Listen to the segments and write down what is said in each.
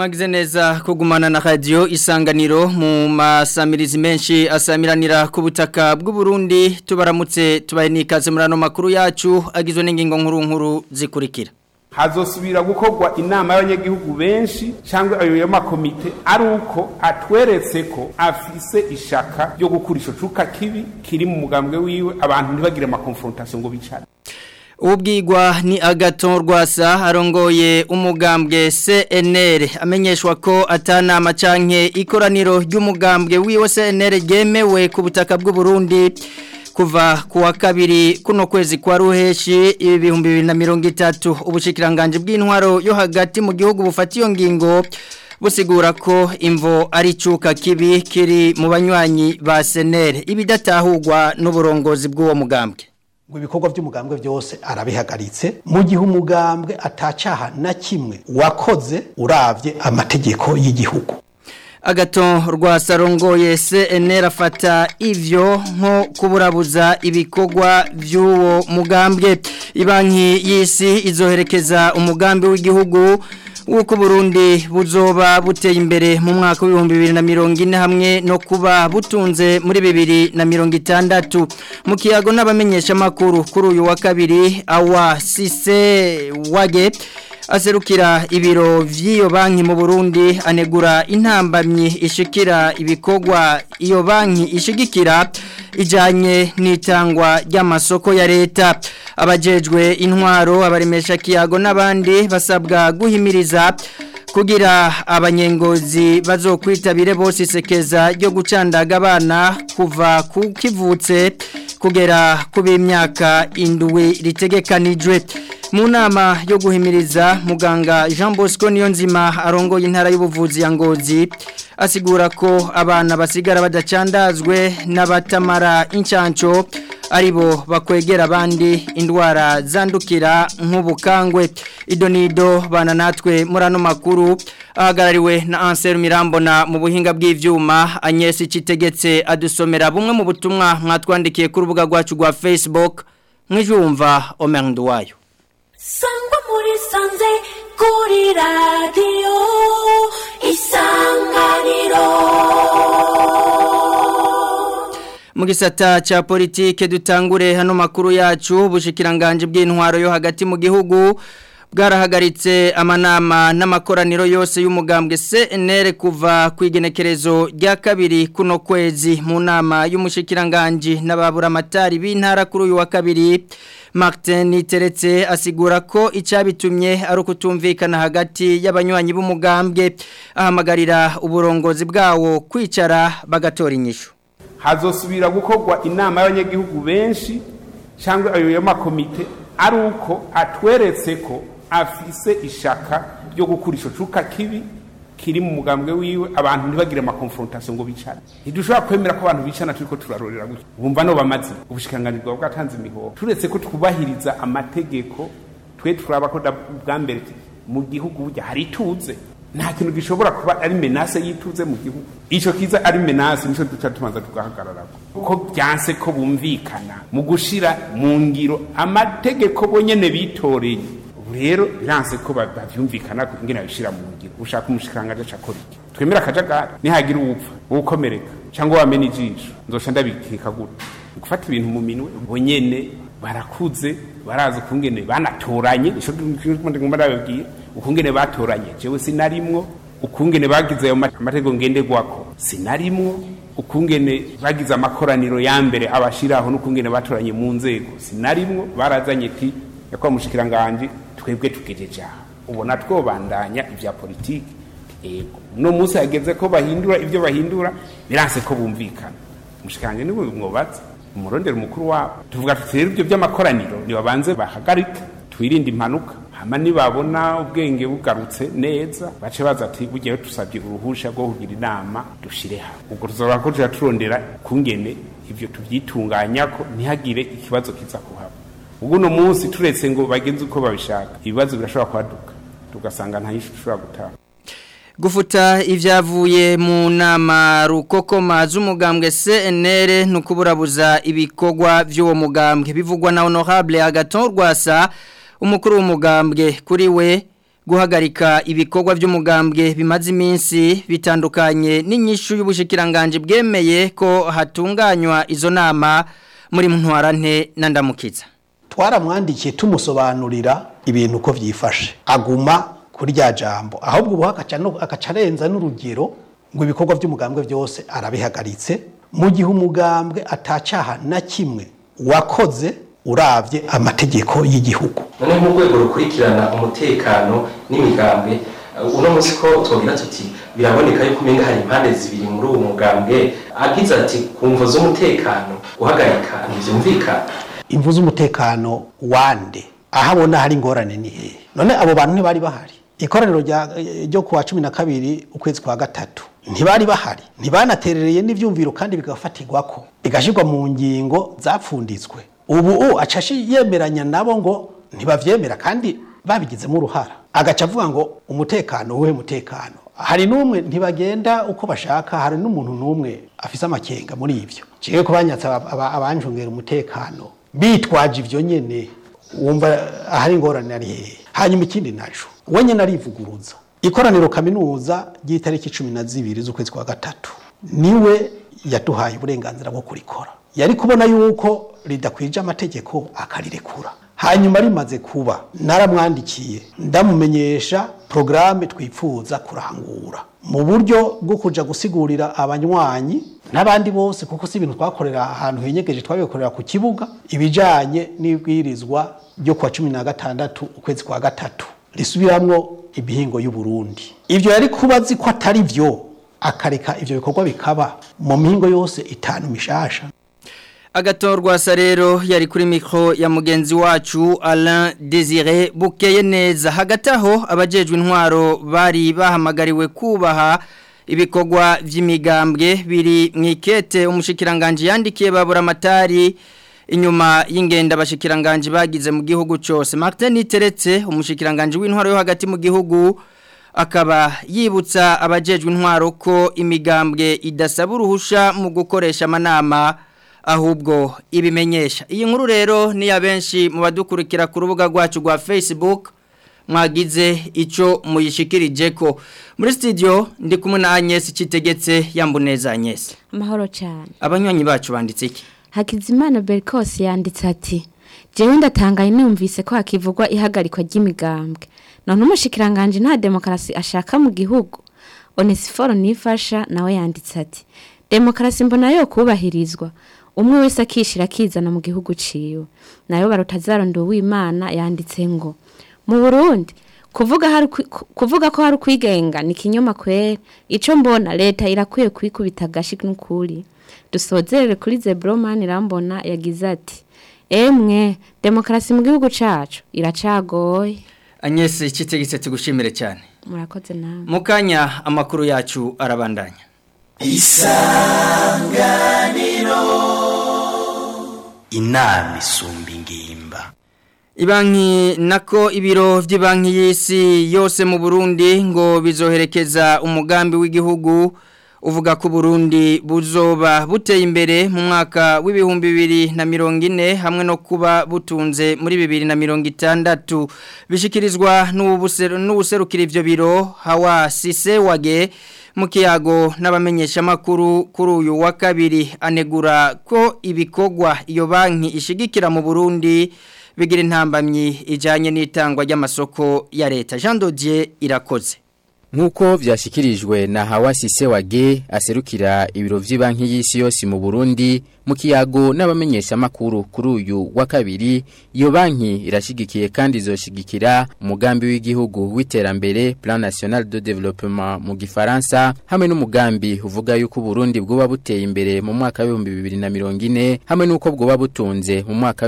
mwagize neza kugumana na radio isanganiro mu masamirizi menshi asamiranira ku butaka bw'u Burundi tubaramutse tubaye nikaze murano makuru yacu agizwe n'ingingo nkuru nkuru zikurikira hazosubira gukorwa inama y'abanyagihugu benshi cyangwa ayo y'amakomite ari uko atweretse ko afise ishaka ryo gukura ico cuka kibi kiri mu mugambwe wiwe abantu ntibagire amakonfrontation ngo bicare Ubwigwa ni agaton rwasa arongoye umugambwe CNR amenyeshwa ko atanama canke ikoraniro ry'umugambwe wiwe CNR ryemewe ku butaka bw'u Burundi kuva kuwa kabiri kuno kwezi kwa ruheshi ibihumbi bibiri na mirongo itatu ubushikiranganje bw'intwaro yo hagati mu gihugu bufata iyo ngingo busigura ko imvo ari cuka kibi kiri mu banywanyi ba senere ibidatahurwa n'uburongozi bw'uwo mugambwe ngo ibikorwa by'umugambwe byose arabihagaritse mu gihe umugambwe atacaha na kimwe wakoze uravye amategeko y'igihugu agato rwa sarongoye CNR afata ivyo nko kuburabuza ibikorwa by'uwo mugambwe ibanki y'isi izoherekeza umugambi w'igihugu wuko Burundi buzoba buteye imbere mu mwaka w'ibihumbi bibiri na mirongo ine hamwe no kuba butunze muri bibiri na mirongo itandatu mu kiyago n'abamenyeshamakuru kuri uyu wa kabiri awa sise wage aserukira ibiro vy'iyo banki mu Burundi anegura intambamyi ishikira ibikorwa iyo banki ishigikira ijanye n'itangwa ry'amasoko ya leta abajejwe intwaro abaremesha kiyago n'abandi basabwa guhimiriza kugira abanyengozi bazokwitabire bose isekeza ryo gucandaga abana kuva ku kivutse kugera ku b'imyaka indwi ritegekanijwe mu nama yo guhimiriza muganga Jean Bosco Niyonzima arongoye intara y'ubuvuzi ya Ngozi asigura ko abana basigara badacandazwe n'abatamara incanco aribo bakwegera abandi indwara zandukira nk'ubukangwe idonido bana natwe murano makuru ahagarariwe na Ansel Mirambona mu buhinga bw'ivyuma Agnes Citegetse adusomera bumwe mu butumwa mwatwandikiye ku rubuga rwacu rwa Facebook mwijumva Omer Nduwayo sangwa muri sanze kuri radiyo isanganiro mu gisata cya politike dutangure hano makuru yacu ubushikiranganje bw'intwaro yo hagati mu gihugu bwarahagaritse amanama n'amakoraniro yose y'umugambwe CNR kuva ku igenekerezo rya kabiri kuno kwezi mu nama y'umushikiranganje n'ababura amatari b'intara kuri uyu wa kabiri Martin Teretse asigura ko icabitumye ari ukutumvikana hagati y'abanywanyi b'umugambwe ahamagarira uburongozi bwawo kwicara bagatora inyishu hazosubira gukorwa inama y'abanyagihugu benshi cyangwa ayo y'amakomite ari uko atweretse ko afise ishaka ryo gukura ico cuka kibi kiri mu mugambwe wiwe abantu ntibagire amakonfrontation ngo bicane ntidushobora kwemera ko abantu bicana turiko turarorera gutya bumva no bamaze ubushikiranganji bwawe bwatanze imihoho turetse ko twubahiriza amategeko twe turaba ko bwa mbere mu gihugu burya hari ituze nta kintu gishobora kuba ari menase y'ituze mu gihugu ico kiza ari menase nico duca tumanza tugahagararako ko byanse ko bumvikana mu gushira mu ngiro amategeko bonyene bitoreye rero biranse ko bavyumvikana ingene babishira mu ngiro ushaka umushikiranganje acakora iki twemera akajagari nihagira uwupfa uwukomereka cyangwa wamena ijisho nzoca ndabikeka gute gufata ibintu mu minwe bonyene barakuze barazi ukungene banatoranye ico ngomba ndababwira ukungene batoranye jewe sinarimwo ukungene bagize ayo amategeko ngenderwako sinarimwo ukungene bagize amakoraniro ya mbere abashiraho n'ukungene batoranye mu nzego sinarimwo barazanye ti yakwa mushikiranganje twebwe tugejeje aha ubona twobandanya ivya politiki ego no munsi hageze ko bahindura ivyo bahindura biranse ko bumvikana mushikiranganje niwe mwobaza umurondera umukuru wabo tuvuga tuti rero ibyo by'amakoraniro nibabanze bahagarike twirinde impanuka hama nibabona ubwenge bugarutse neza bace baza ati bugiye tusabye uruhusha rwo kugira inama dushire hamwe ubwo tuzora ko tuja turondera kungene ivyo tuvyitunganyako ntihagire ikibazo kiza kuhaba ubwo uno munsi turetse ngo bagenze uko babishaka ibibazo birashobora kwaduka tugasanga nta yishu ushobora gutanga gufuta ibyavuye mu nama rukokoma z'umugambwe CNR nukuburabuza ibikorwa by'uwo mugambwe bivugwa na honorable agaton rwasa umukuru w'umugambwe kuri we guhagarika ibikorwa by'umugambwe bimaze iminsi bitandukanye n'inyishu y'ubushikiranganje bwemeye ko hatunganywa izo nama muri ntwarante na ndamukiza twaramwandikiye tumusobanurira ibintu uko byifashe aguma kuri rya jambo ahubwo ubu agaca arenza n'urugero ngo ibikorwa by'umugambwe byose arabihagaritse mu gihe umugambwe atacaha na kimwe wakoze urabye amategeko y'igihugu none mu rwego rukurikirana umutekano n'imigambwe uno munsi ko twogira tuti biraboneka yuko umenga hari impande zibiri muri uwo mugambwe agize ati ku mvo z'umutekano guhagarika ntibyumvikana imvu z'umutekano wande aho abona hari ingorane ni hehe none abo bantu ntibari bahari ikoraniro ryo kuwa cumi na kabiri ukwezi kwa gatatu ntibari bahari ntibanaterereye n'ibyumviro kandi bigafatirwa ko bigashyirwa mu ngingo zapfunditswe ubu acashi yemeranya nabo ngo ntibavyemera kandi babigizemo uruhara agaca avuga ngo umutekano uwuhe mutekano hari n'umwe ntibagenda uko bashaka hari n'umuntu n'umwe afise amakenga muri ivyo ciye ko banyatsa abanjungera umutekano bitwaje ivyo nyene wumva ahari ingorane ari hehe hanyuma ikindi naco we nyene arivuguruza ikoraniro kaminuza ry'itariki cumi na zibiri z'ukwezi kwa gatatu niwe yaduhaye uburenganzira bwo kurikora yari kubona yuko ridakwije amategeko akarirekura hanyuma rimaze kuba naramwandikiye ndamumenyesha porogaramu twipfuza kurangura mu buryo bwo kuja gusigurira abanywanyi n'abandi bose kuko si ibintu twakorera ahantu henyegeje twabikorera ku kibuga ibijanye n'ibwirizwa ryo kuwa cumi na gatandatu ukwezi kwa gatatu risubiramwo ibihingo y'uburundi ivyo yari kuba azi ko atari vyo akareka ivyo bikorwa bikaba mu mihingo yose itanu mishasha agatorwa rero yari kuri mikoro ya mugenzi wacu Alain Desire bukeye neza hagati aho abajejwe intwaro bari bahamagariwe kubaha ibikorwa by'imigambwe biri mu ikete umushikiranganje yandikiye babura amatari inyuma y'ingenda abashikiranganje bagize mu gihugu cyose Martin Niteretse umushikiranganje w'intwaro yo hagati mu gihugu akaba yibutsa abajejwe intwaro ko imigambwe idasaba uruhusha mu gukoresha amanama ahubwo ibimenyesha iyi nkuru rero ni ya benshi mu badukurikira ku rubuga rwacu rwa Facebook mwagize icyo muyishikirije ko muri studio ndi kumwe na Agnes Kitegetse yambuneza Agnes amahoro cyane abanywanyi bacu banditse iki Hakizimana Berkos yanditse ati jewe ndatangaye numvise ko hakivugwa ihagarikwa ry'imigambwe none umushikiranganje nta demokarasi ashaka mu gihugu Onesiforo nifasha nawe yanditse ati demokarasi mbona yo kubahirizwa umwe wese akishira akizana mu gihugu ciwe nayo barutazarondo w'Imana yanditse ngo mu Burundi kuvuga hari kuvuga ko hari kwigenga ni kinyoma kwere ico mbona leta irakwiye kwikubita gashi n'ukuri dusozerere kuri Zebroman irambona yagize ati emwe demokarasi mu gihugu cacu iracagoye Agnes kitegetse tugushimire cyane murakoze nawe mukanya amakuru yacu arabandanya isanganiro inama isumba ingimba Ibanki nako ibiro vy'ibanki y'isi yose mu Burundi ngo bizoherekeza umugambi w'igihugu uvuga ko Burundi buzoba buteye imbere mu mwaka w'ibihumbi bibiri na mirongo ine hamwe no kuba butunze muri bibiri na mirongo itandatu bishikirizwa n'ubuserukira ivyo biro hawa sise wage mu kiyago n'abamenyeshamakuru kuri uyu wa kabiri anegura ko ibikorwa iyo banki ishigikira mu Burundi bigira intambamyi ijanye n'itangwa ry'amasoko ya leta Jean Dodier irakoze Nkuko vyashikirijwe na Hawasi Sewage aserukira ibiro vy'ibanki y'isi yose mu Burundi mu kiyago n'abamenyesha makuru kuri uyu wa kabiri iyo banki irashigikiye kandi izoshigikira umugambi w'igihugu w'iterambere Plan National de Développement mu gifaransa hamwe n'umugambi uvuga yuko Burundi bwoba buteye imbere mu mwaka wa 2040 hamwe nuko bwoba butunze mu mwaka wa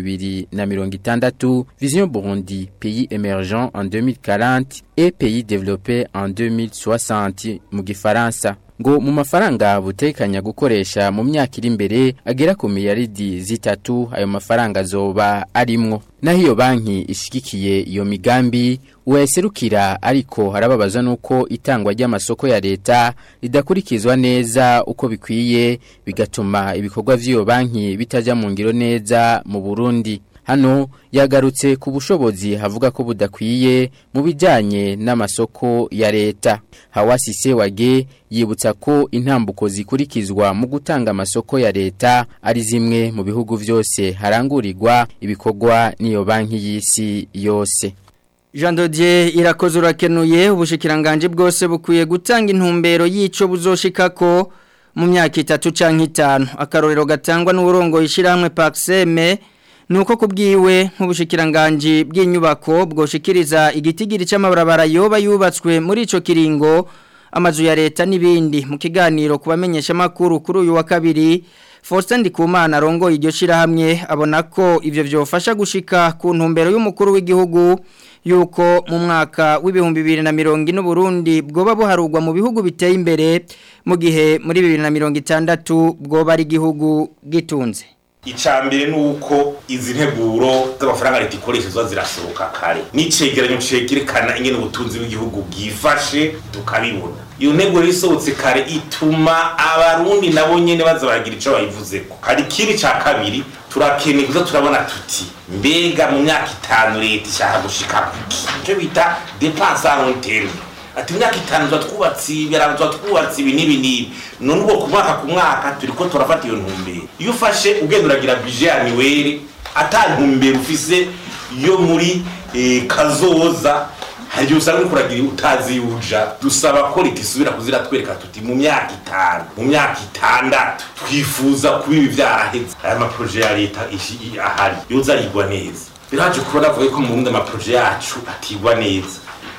2060 Vision Burundi pays émergent en 2040 et pays développé en 2060 mu gifaransa ngo mu mafaranga butekanya gukoresha mu myaka iri imbere agera ku miliyaridi zitatu ayo mafaranga azoba arimwo naho iyo banki ishigikiye iyo migambi uwayaserukira ariko harababazwa nuko itangwa ry'amasoko ya leta ridakurikizwa neza uko bikwiye bigatuma ibikorwa vy'iyo banki bitaja mu ngiro neza mu Burundi hano yagarutse ku bushobozi havuga ko budakwiye mu bijyanye n'amasoko ya leta hawasi sewage yibutsa ko intambuko zikurikizwa mu gutanga amasoko ya leta ari zimwe mu bihugu byose harangurirwa ibikorwa n'iyo banki y'isi yose Jean Dodier irakoze urakenuye ubushikiranganje bwose bukwiye gutanga intumbero yico buzoshikako mu myaka itatu canke itanu akarorero gatangwa n'uburongo ishiramwe Paxeme nuko kubwiwe nk'ubushikiranganje bw'inyubako bwoshikiriza igitigiri c'amabarabara yoba yubatswe muri ico kiringo amazu ya leta n'ibindi mu kiganiro kubamenyesha makuru kuri uyu wa kabiri Faustin Ndikumana rongo iryo shirahamwe abona ko ivyo vyofasha gushika ku ntumbero y'umukuru w'igihugu yuko mu mwaka w'ibihumbi bibiri na mirongo ine Burundi bwoba buharugwa mu bihugu biteye imbere mu gihe muri bibiri na mirongo itandatu bwoba ari igihugu gitunze icambere nuko izi nteguro z'amafaranga leta ikoresha ziba zirasohoka kare n'icegeranyo cegerekana ingene ubutunzi bw'igihugu bwifashe tukabibona iyo ntego isohotse kare ituma abarundi nabo nyene baza baragira ico bayivuzeko hari ikindi ca kabiri turakeneye kuza turabona tuti mbega mu myaka itanu leta ishaka gushika kuki ico bita depense a long terme ati imyaka itanu tuba twubatse ibi tuba twubatse ibi n'ibi n'ibi none ubwo ku mwaka ku mwaka turi ko turafata iyo ntumbero iyo ufashe ugenda uragira bije ya niweri ata ntumbero ufise yo muri kazoza hari igihe usanga uriko uragira utazi yuja dusaba ko leta isubira kuziratwereka tuti mu myaka itanu mu myaka itandatu twifuza kuba ibi vyaraheze aya maproje ya leta ahari yoza arigwa neza biraje kubona avuga ko mu burundi amaproje yacu atigwa neza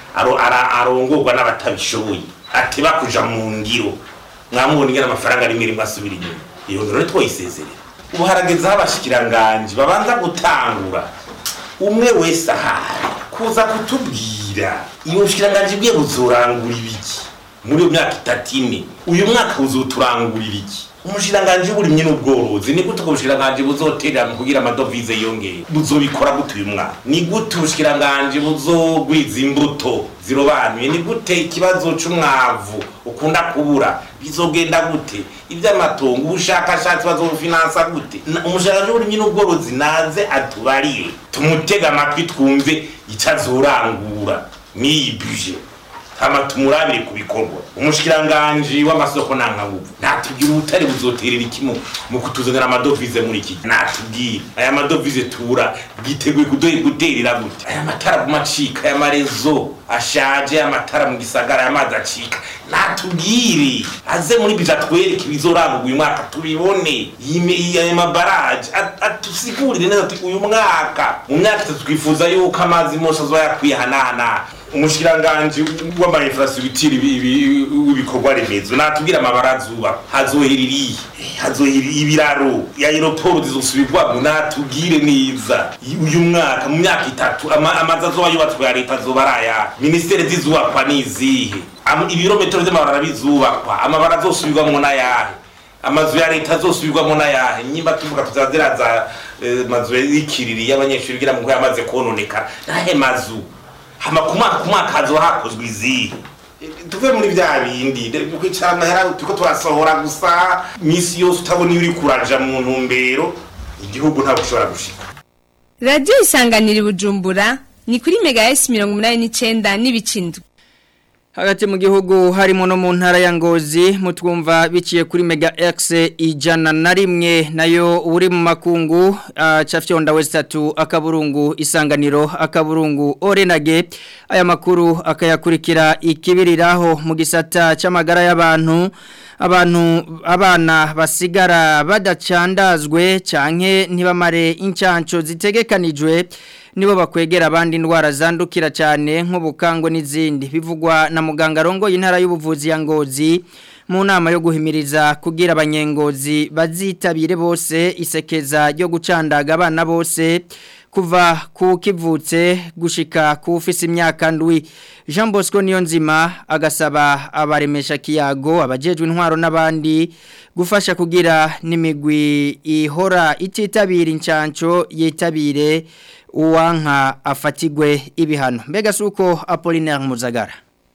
arongorwa n'abatabishoboye ateba kuja mu ngiro mwamubona ingene amafaranga rimwe rimwe asubira inyuma iyo ngiro twoyisezerera ubu harageze aho abashikiranganje babanza gutangura umwe wese ahari kuza kutubwira iyo bushikiranganje bwiye buzorangura ibiki muri iyo myaka itatu ine uyu mwaka buzoturangurira iki umushiranganje w'uburimyi n'ubworozi ni gute ubwo bushiranganje buzoterera mu kugira amadovize yongeye buzobikora gute uyu mwaka ni gute ubushiranganje buzogwiza imbuto zirobanuye ni gute ikibazo c'umwavu ukunda kubura bizogenda gute ivy'amatongo ubushakashatsi bazobufinansa gute umushiranganje w'uburimyi n'ubworozi naze atubarire tumutega amatwi twumve ico azorangura n'iyi buje hama tumurabire ku bikorwa umushikiranganje w'amasoko nankanguvu natubwira ubutare buzoterera ikimu mu kutuzanira amadovize muri iki natubwire aya madovize tura bwiteguye kudoye guterera gute aya matara kumacika aya marezo ashaje aya matara mu gisagara aya mazi acika natubwire aze muri bija twereke ibizoranga uyu mwaka tubibone aya mabaraje atusigurire neza ati uyu mwaka mu myaka itatu twifuza yuko amazi mose azoba yakwiye hanahana umushikiranganje w'amainfrastructure w'ibikorwa remezo natubwira amabara azuba hazohera irihe hazohera ibiraro ya aeroport zizosubirwamo natubwire neza uyu mwaka mu myaka itatu amazi azoba yubatswe ya leta azoba ari aya ministere zizubakwa n'izihe ibirometero vy'amabarara bizubakwa amabara azosubirwamwo n'ayahe amazu ya leta azosubirwamo n'ayahe nyimba tuvuga tuzaziraza mazu y'ikiriri y'abanyeshuri gira mu ko yamaze kononekara nahe mazu hama ku mwaka ku mwaka hazoba hakozwe izihe tuve muri vya bindi kwicara amahera turiko turasohora gusa misi yose utabona iyo uri kuraja mu ntumbero igihugu ntabwo ushobora gushika radiyo isanganira i bujumbura ni kuri mega esi mirongo umunani n'icenda n'ibicindwe hagati mu gihugu harimo no mu ntara ya ngozi mutwumva biciye kuri mega x ijana na rimwe nayo uri mu makungu uh, cafyonda westatu akaburungu isanganiro akaburungu orenage aya makuru akayakurikira ikibiriraho mu gisata c'amagara y'abantu abantu abana basigara badacandazwe canke ntibamare incanco zitegekanijwe nibo bakwegera abandi indwara zandukira cyane nk'ubukangwe n'izindi bivugwa na muganga rongoye intara y'ubuvuzi ya ngozi mu nama yo guhimiriza kugira abanyengozi bazitabire bose isekeza ryo gucandaga abana bose kuva ku kivutse gushika ku ufise imyaka ndwi Jean Bosco Niyonzima agasaba abaremesha kiyago abajejwe intwaro n'abandi gufasha kugira n'imigwi ihora ititabira incanco yitabire uwanka afatigwe ibihano mbega suko Apollinaire Muzagara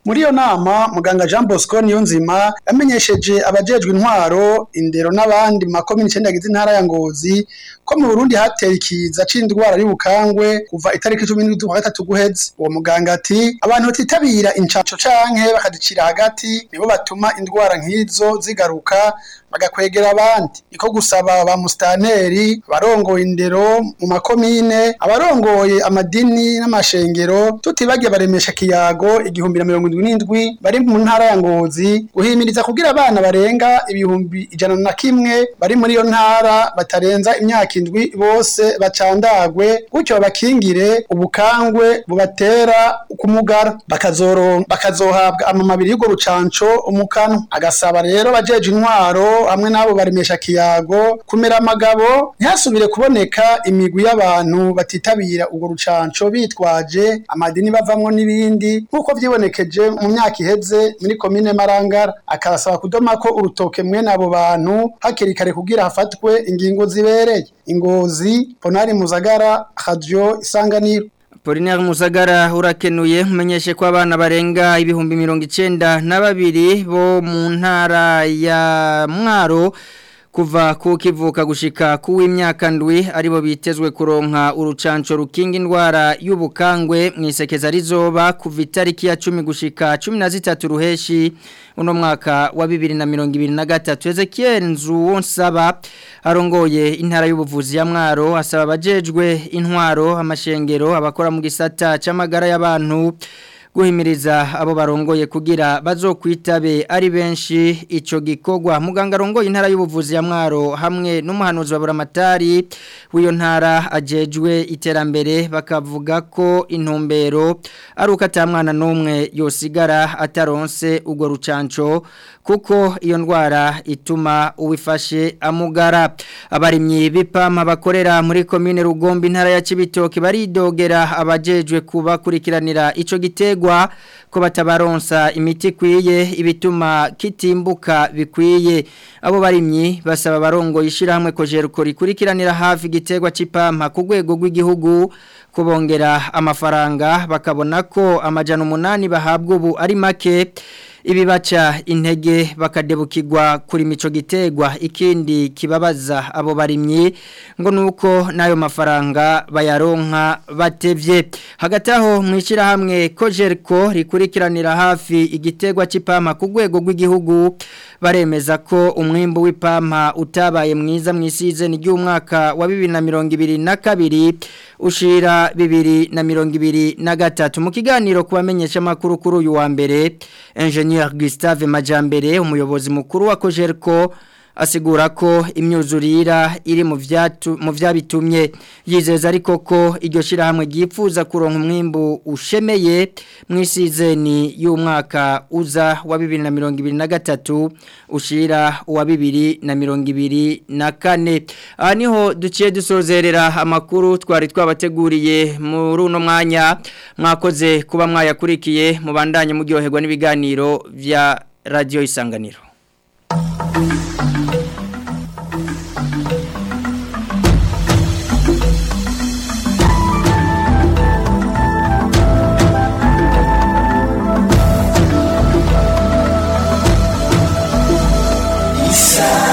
muri iyo nama muganga Jean Bosco Niyonzima yamenyesheje abajejwe intwaro indero n'abandi mu makomine icenda yagize intara ya Ngozi ko mu Burundi hateye ikiza c'indwara y'ubukangwe kuva itariki 17 z'ukwa gatatu guheze uwo muganga ati abantu batitabira incaco canke bakadicira hagati nibo batuma indwara nk'izo zigaruka bagakwegera abandi iko gusaba ba mustaneri abarongoye indero mu makomine abarongoye amadini n'amashengero tutibagiye baremesha kiyago igihumbi na mirongo indwi n'indwi bari mu ntara ya ngozi guhimiriza kugira abana barenga ibihumbi ijana na kimwe bari muri iyo ntara batarenza imyaka indwi bose bacandagwe gutyo babakingire ubukangwe bubatera kumugara bakazoro bakazohabwa amamabiri y'urwo rucanco umukano agasaba rero bajeje intwaro hamwe n'abo baremesha kiyago kumera amagabo ntihasubire kuboneka imigwi y'abantu batitabira urwo rucanco bitwaje amadini bavamwo n'ibindi nk'uko vyibonekeje mu myaka iheze muri komine marangara akabasaba kudoma ko urutoke mwene abo bantu hakiri kare kugira hafatwe ingingo zibereye ingozi ponari muzagara radio isanganiro Polinaire Musagara urakenuye umenyeshe ko abana barenga ibihumbi mirongo icenda na babiri bo mu ntara ya Mwaro kuva ku kivuka gushika ku w'imyaka ndwi aribo bitezwe kuronka urucanco rukinga indwara y'ubukangwe mwisekeza rizoba kuva itariki ya 10 gushika 13 ruheshi uno mwaka wa 2023 Ezekiel Nzuwonsaba arongoye intara y'ubuvuzi ya Mwaro asaba abajejwe intwaro amashengero abakora mu gisata c'amagara y'abantu guhimiriza abo barongoye kugira bazokwitabe ari benshi ico gikogwa muganga arongoye intara y'ubuvuzi ya Mwaro hamwe n'umuhanuzi wa Buramatari w'iyo ntara ajejwe iterambere bakavuga ko intumbero ari uko atamwana n'umwe yosigara ataronse urwo rucanco kuko iyo ndwara ituma uwifashe amugara abarimyi bipama bakorera muri komine Rugombe intara ya Cibitoke baridogera abajejwe kubakurikiranira ico gitegwa ko batabaronsa imiti kwiye ibituma kitimbuka bikwiye abo barimyi basaba barongo yishirahamwe kojeruko rikurikiranira hafi gitegwa cipampa ku rwego rw'igihugu kubongera amafaranga bakabona ko amajana umunani bahabwa ubu ari make ibibaca intege bakadebukirwa kuri mico gitegwa ikindi kibabaza abo barimyi ngo nuko nayo mafaranga bayaronka batevye hagati aho mwishira hamwe kojerko rikurikiranira hafi igitegwa c'ipampa ku rwego rw'igihugu baremeza ko umwimbu w'ipampa utabaye mwiza mwisize ni ry'umwaka wa 2022 ushira 2023 mu kiganiro kubamenyesha makuru kuri uyu wa mbere Engineer Gustave Majambere umuyobozi mukuru wa Kojerko asigura ko imyuzurira iri mu vyatu mu vyabitumye yizeza ariko ko iryo shirahamwe gifuza kuronka umwimbu ushemeye mwisizeni y'umwaka uza wa 2023 ushira wa 2024 aha niho duciye dusozerera amakuru twari twabateguriye muri uno mwanya mwakoze kuba mwayakurikiye mubandanye muryoherwa n'ibiganiro vya radio isanganiro Isa